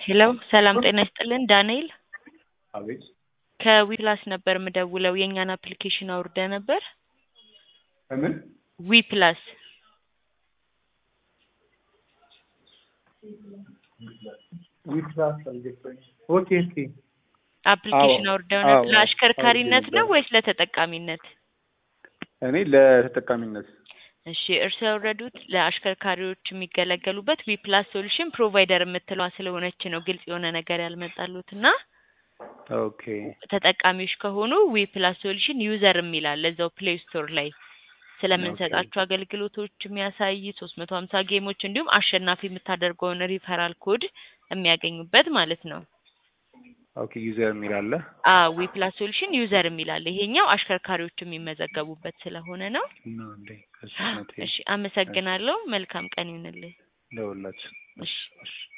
ሄሎ ሰላም ጤና ይስጥልን ዳንኤል አቤት ከዊፕላስ ነበር የምደውለው የእኛን አፕሊኬሽን አውርደ ነበር ከምን ዊፕላስ ዊፕላስ አልገባኝ ኦኬ ኦኬ አፕሊኬሽን አዎ፣ አውርደው ነበር አዎ፣ ለአሽከርካሪነት አውርጄ ነው ነበር። ወይስ ለተጠቃሚነት እኔ ለተጠቃሚነት እሺ እርስ ያወረዱት ለአሽከርካሪዎች የሚገለገሉበት ዊፕላስ ሶሉሽን ፕሮቫይደር የምትለዋ ስለሆነች ነው ግልጽ የሆነ ነገር ያልመጣሉት እና ኦኬ ተጠቃሚዎች ከሆኑ ዊፕላስ ሶሉሽን ዩዘር የሚላል እዛው ፕሌይ ስቶር ላይ ስለምንሰጣቸው አገልግሎቶች የሚያሳይ ሶስት መቶ ሀምሳ ጌሞች እንዲሁም አሸናፊ የምታደርገውን ሪፈራል ኮድ የሚያገኙበት ማለት ነው። ኦኬ ዩዘር የሚል አለ ዊፕላስ ሶሉሽን ዩዘር የሚላል ይሄኛው አሽከርካሪዎች የሚመዘገቡበት ስለሆነ ነው። ነው እንዴ ከስነቴ እሺ አመሰግናለሁ። መልካም ቀን ይሁንልህ። ለሁላችን እሺ እሺ